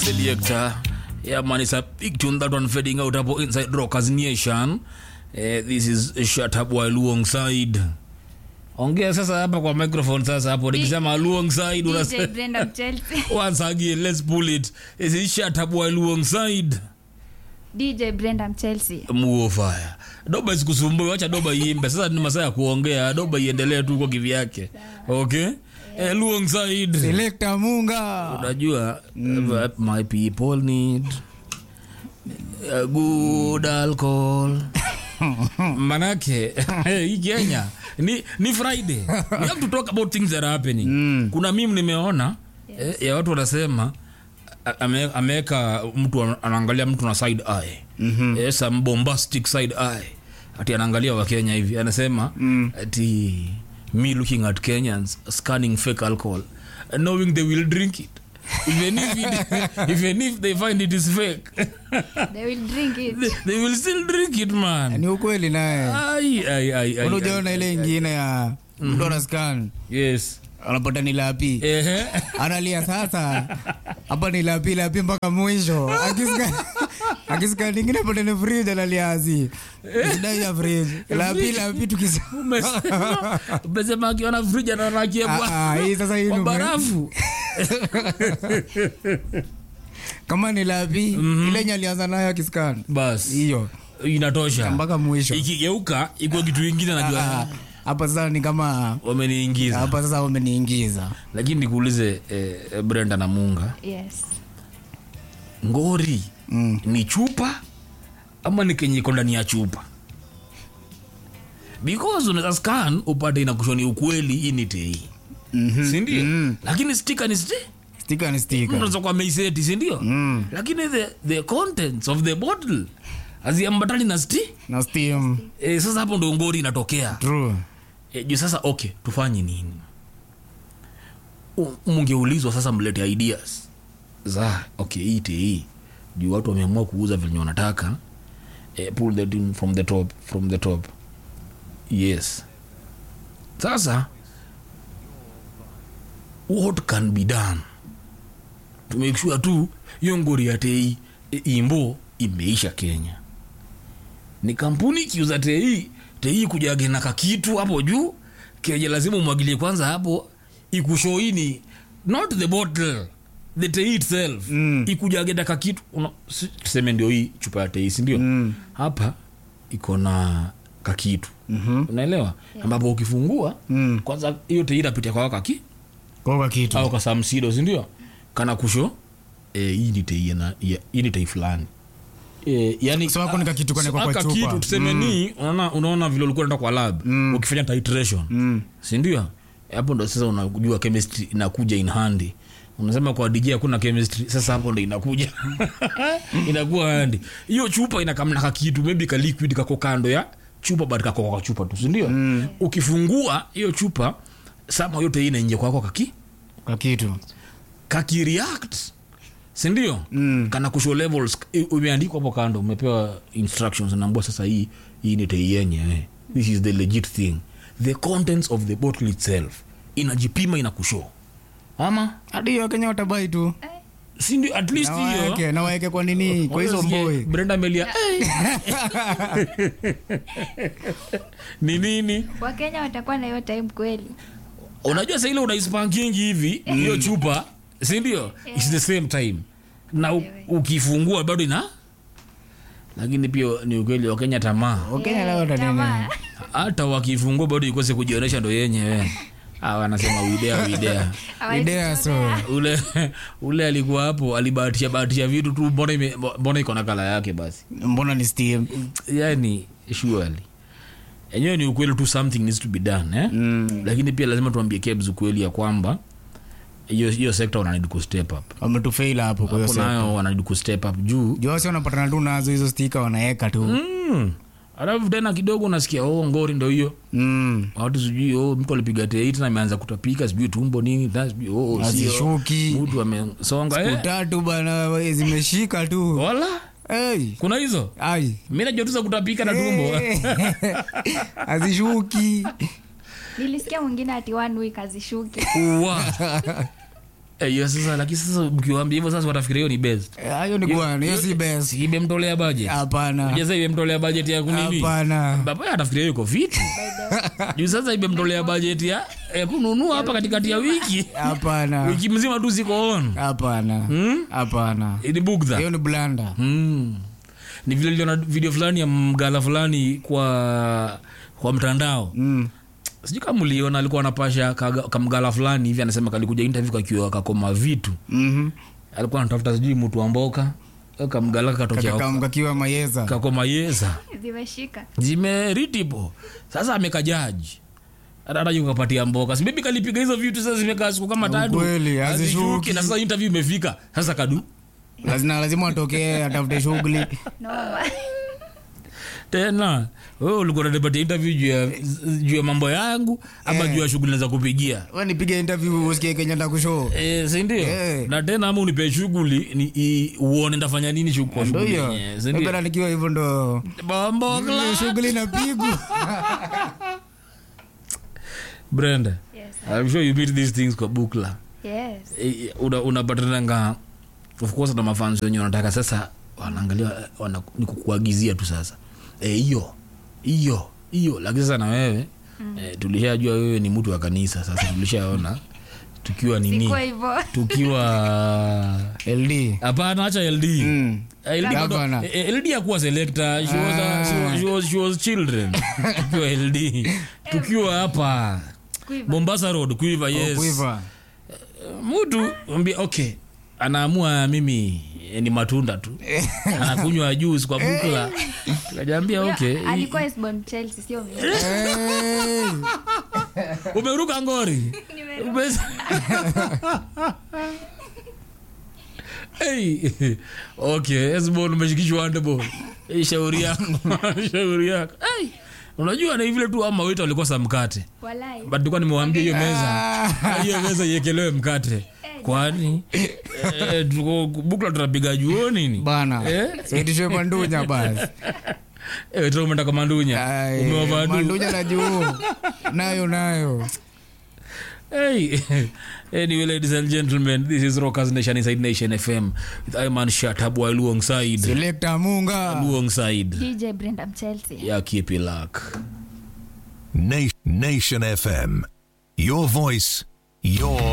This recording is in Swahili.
selector. Yeah, man, it's a big tune that one fading out about inside Rockers Nation. Eh, this is Shut Up While Alongside. Ongea sasa hapa kwa microphone sasa hapo nikisema alongside DJ unasema Brenda Chelsea. once again let's pull it. This is Shut Up While Alongside. DJ Brenda Chelsea. Muo fire. Doba isikusumbue, wacha doba iimbe. Sasa ni masaa ya kuongea. Doba iendelee tu kwa kivyake. Okay? Eh, alongside. Selector Munga. unajua uh, my people need a good alcohol manake hii kenya ni, ni friday we have to talk about things that are happening kuna mim nimeona eh, ya watu wanasema a- ame- ameweka mtu ana- anaangalia mtu na side eye mm-hmm. eh, some bombastic side eye ati anaangalia wakenya hivi anasema mm. ati me looking at kenyans scanning fake alcohol knowing they will drink it even if, it, even if they find it is fake They will drink it. they, they will still drink it man Ni ukweli naye. ai, ai, ai, ai, Unajaona ile ingine ya mtu ana scan yes anapata ni lapi. Ehe. Analia sasa. Hapa ni lapi lapi mpaka mwisho. Akisikia akisikia nyingine pata ni fridge analia azi. Sidai ya fridge. Lapi lapi tukisa. Umesema- umesema akiona friji ananakia Ah, ah, hii sasa hii kwa ni- barafu Kama ni lapi ile yenye alianza nayo akiscan. bas Hiyo inatosha mpaka mwisho. ikigeuka ikuwa kitu ingine Ah, najua Hapa sasa ni kama wameniingiza hapa sasa wameniingiza. lakini nikuulize eh, brenda na munga Yes. ngori Mm. ni chupa ama ni kenye iko ndani ya chupa because unaweza scan upate inakushoni ukweli hii ni tei Mhm. sindio Mm. lakini stika ni sti Stika ni stika. unaweza kuwa meiseti sindio Mm. lakini the, the contents of the bottle haziambatani na sti Na steam. e, sasa hapo ndo ngori inatokea True. e, juu sasa okay tufanye nini U- mungeulizwa sasa mlete ideas za okay hii hii juu watu wameamua kuuza venye wanataka e, pull the thing from the top from the top yes sasa what can be done to make sure tu hiyo ngori ya tei e, imbo imeisha kenya ni kampuni ikiuza tei tei kujage na kakitu hapo juu kenye lazima umwagilie kwanza hapo ikushoini not the bottle the tei itself Mm. ikujage na kakitu Una- si- tuseme ndio hii chupa ya tei sindio Mm. hapa iko na kakitu Mhm. unaelewa ambapo ukifungua Mm. kwanza hiyo tei inapitia kwa kaki Koka kitu. au kwa samsido sindio kana kusho e, hii ni tei na ya- hii ni tei fulani e, yani So hapo ni kakitu kwenye kwa- kwa aka chupa. kitu tuseme ni unaona unaona vile ulikuwa unaenda kwa lab Mm. ukifanya titration Mm. sindio hapo ndo sasa unajua chemistry inakuja in handy unasema kwa dj hakuna chemistry sasa hapo ndo inakuja inakuwa handi hiyo chupa inakamna kakitu maybe ka liquid kako kando ya chupa but kako kwa chupa tu sindio mm. ukifungua hiyo chupa sama yote hii inaingia kwako kaki Kwa kitu. kakireact sindio Mm. kana kusho levels i- umeandikwa hapo kando umepewa instructions naambua sasa hii hii ni tei yenye eh. this is the legit thing the contents of the bottle itself inajipima inakusho ama Hadi hiyo Kenya watabai tu. sindio at least Na hiyo waeke, na waeke kwa nini? Kwa hizo Unasikia boy. brenda melia ni nini Wakenya watakuwa na hiyo time kweli. unajua sa ile unaispankingi hivi hiyo chupa sindio its the same time na u- ukifungua bado ina lakini pia ni ukweli wakenya tamaa Wakenya leo watanene. Tamaa. hata wakifungua bado ikose kujionyesha ndo yenyewe Ah, wanasema widea widea Hawezi Idea so. ule ule alikuwa hapo alibahatisha bahatisha vitu tu mbona ime- mbona iko na kala yake basi Mbona ni steam? yani surely enyewe ni ukweli tu something needs to be done eh? Mm. lakini pia lazima tuambie kebs ukweli ya kwamba hiyo hiyo sekta wananid ku step up Wametufail hapo kwa hiyo hapo sasa. nayo wananid ku step up juu Juu wasi wanapatana tu nazo hizo stika wanaeka tu. mm. alafu tena kidogo unasikia oh, ngori ndo hiyo Mm. watu sijui oh, mtu alipiga teit na ameanza kutapika sijui tumbo nini na sijui oh, sio. Hazishuki. mtu amesonga eh. Utatu bana zimeshika tu. wala Hey. kuna hizo Ai. mi najua tu za kutapika na tumbo Hazishuki. Nilisikia mwingine ati one week azishuki. Uwa. Eh, hiyo sasa lakini sasa mkiwaambia hivyo sasa watafikiria hiyo ni best Eh, hayo ni bwana hiyo si best si imemtolea budget hapana Unajua sasa imemtolea budget ya kunini hapana baba atafikiria hiyo iko fiti juu sasa imemtolea budget ya ya kununua hapa katikati ya wiki hapana wiki mzima tu ziko on hapana Hmm? hapana ni bugdha hiyo ni blanda Mm. ni vile niliona video fulani ya mgala fulani kwa kwa mtandao Mm. sijui kama mliona alikuwa anapasha kaga- kamgala fulani hivi anasema kalikuja interview kakiwa kakoma vitu Mhm. alikuwa anatafuta sijui mtu amboka kamgala katokea Kakam- kakiwa mayeza kakoma yeza zimeshika zimeritipo sasa amekajaji hata kapatia mboka sibibi kalipiga hizo vitu sasa zimekaa siku kama tatu Ukweli, hazishuki. hazishuki na sasa interview imefika sasa kadu lazima lazima atokee atafute shughuli noma tena wewe ulikuwa unanipatia interview juu ya juu ya mambo yangu ama juu ya shughuli za kupigia we nipige interview usikie kenya ndakushoo Eh, si ndio Eh. na tena ama unipe shughuli ni i- uone ndafanya nini shu- kwa ndo shughuli hiyo yenyewe, si ndio? Mependa nikiwa hivyo ndo Bombo hiyo clat. shughuli napigwa yes Brenda, I'm sure you meet these things kwa bukla yes Eh, una- unapatananga of course na mafans wenye wanataka sasa wanaangalia wana, ni kukuagizia tu sasa Eh, hiyo hiyo hiyo lakini sasa na wewe eh, tulishajua wewe ni mtu wa kanisa sasa tulishaona tukiwa nini sikuwa hivyo tukiwa ld hapana acha ld Mm. Eh, LD bado- Gavana. eh, eh, LD akuwa selector she was, a- she was, she was, she was children tukiwa ld tukiwa hapa Quiver. mombasa road kuiva yes kuiva mtu ambia okay anaamua mimi eh, ni matunda tu anakunywa juice kwa bukla tukajambia okay hii- alikuwa Esbon Chelsea sio mimi Hey. umeruka ngori Nimeruka. Ume- hey. okay esbon umeshikishwa handball hey, shauri yako shauri yako hey. unajua ni vile tu ama wetu walikosa mkate walai but tulikuwa nimewambia hiyo meza hiyo meza iekelewe mkate kwani eh, tuko- bukla tunapiga juo nini bana Eh? saitishwe mandunya basi Eh, tena umeenda kwa mandunya Ai, umewavadu mandunya na juu nayo nayo Hey, anyway, ladies and gentlemen, this is Rockers Nation inside Nation FM with Iman Shatabwa alongside selekta munga alongside DJ Brenda Chelsea ya Kipi Luck. Na- Nation FM. Your voice, your